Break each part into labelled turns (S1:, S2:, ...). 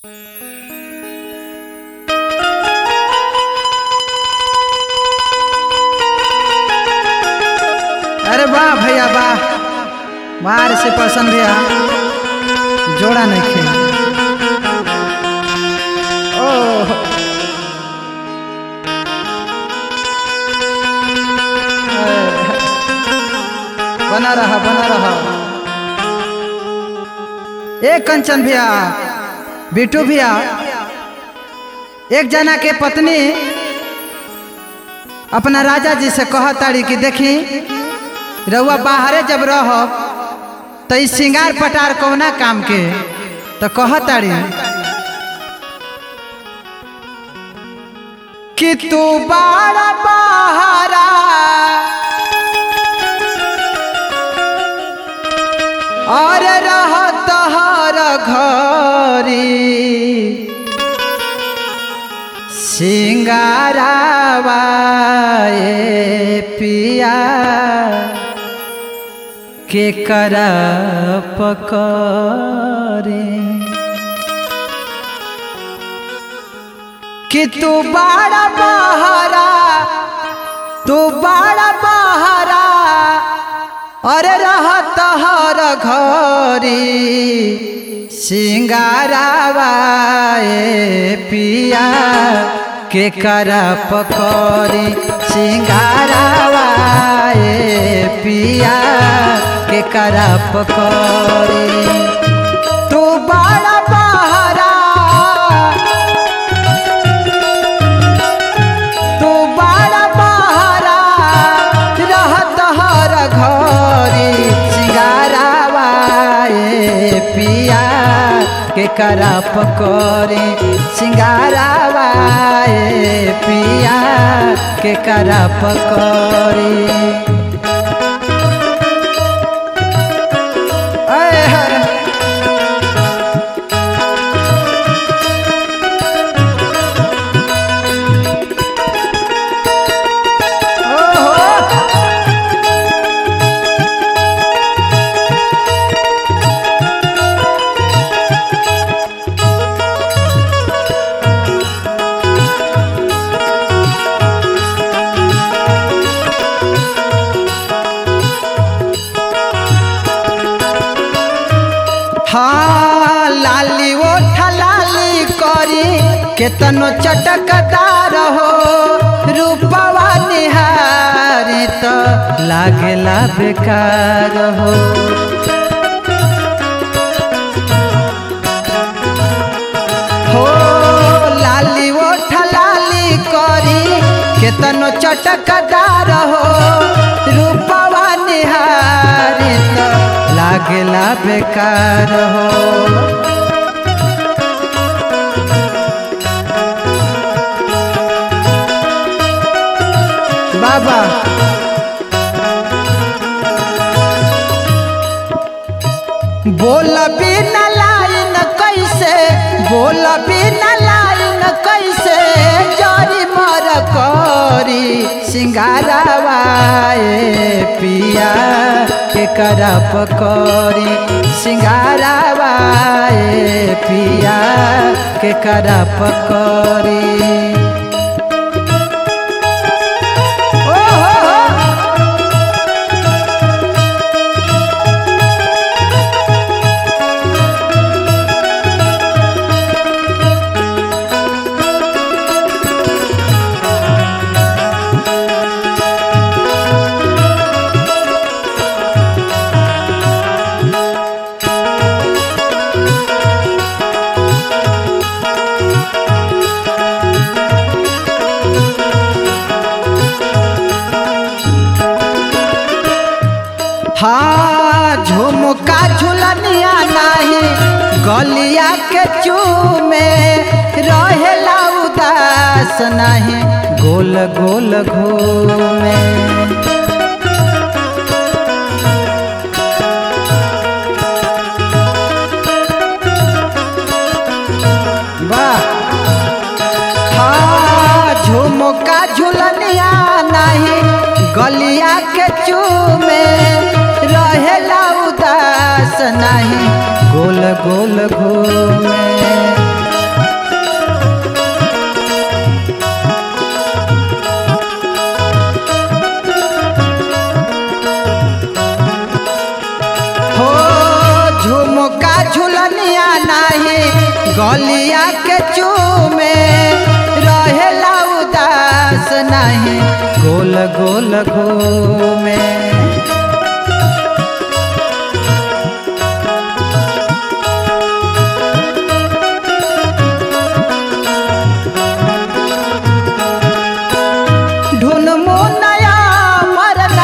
S1: अरे वाह भैया वाह बाहर से पसंद भैया जोड़ा नहीं खे ओ बना रहा बना रहा ए कंचन भैया बिटू भैया एक जना के पत्नी अपना राजा जी से कह ताड़ी कि देखी रउआ बाहरे जब रह तो ई सिंगार पटार कौना काम के तो कह ताड़ी कि तू बाड़ा बहारा और रह तहर घरी सिंगारावा ए पिया के कर पकड़े कि तू बड़ा बहरा तू बड़ा बहरा अरे रह तहर घरी सिंगारावा ए पिया के कर पकड़ी सिंगारावा ए पिया के कर पकड़ी तू बड़ा बहरा तू बड़ा बहरा रहत हर घरी सिंगारावा ए पिया के करा पकड़े सिंगारावा ए पिया के करा पकड़े ऐ है। ओहो हाँ लाली ओठा लाली करी केतनो चटकदार हो रूपवा निहारी तो लागेला बेकार हो हो लाली ओठा लाली करी केतनो चटकदार हो रूपवा निहारी तो लागेला बेकार हो बाबा बोल बिना लाइन कैसे बोल बिना लाइन कैसे जरी मर करी सिंगारावा ए पिया के करा पकड़ी सिंगारावा ए पिया के करा पकड़ी ओ हो हो हाँ झुमका झुलनिया नाही गलिया के चूमे रहेला उदास नहीं गोल गोल घूमे वाह हाँ झुमका झुलनिया नहीं गलिया के चूमे रहेला उदास नहीं गोल गोल घूमे गलिया के चूमे रहेला उदास नहीं गोल गोल घूमे ढून मुनया मरना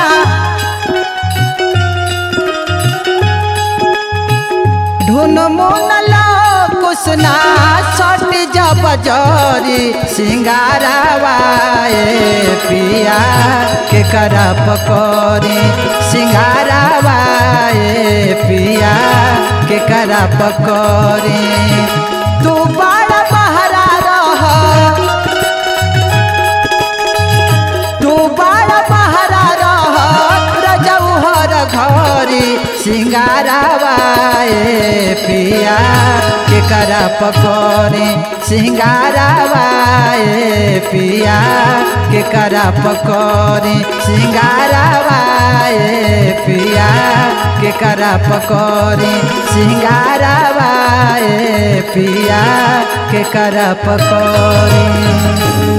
S1: ढून मुनला कुसना सट जब जरी सिंगारावाए पिया के करा पकड़ी सिंगारावाए पिया के करा पकड़ी तू बड़ा बहरा रह तू बड़ा बहरा रह रजौहर घरी सिंगारावाए पिया के करा पकड़े सिंगारावाए पिया के करा पकड़े सिंगारावाए पिया के करा पकड़े सिंगारावाए पिया के करा पकड़े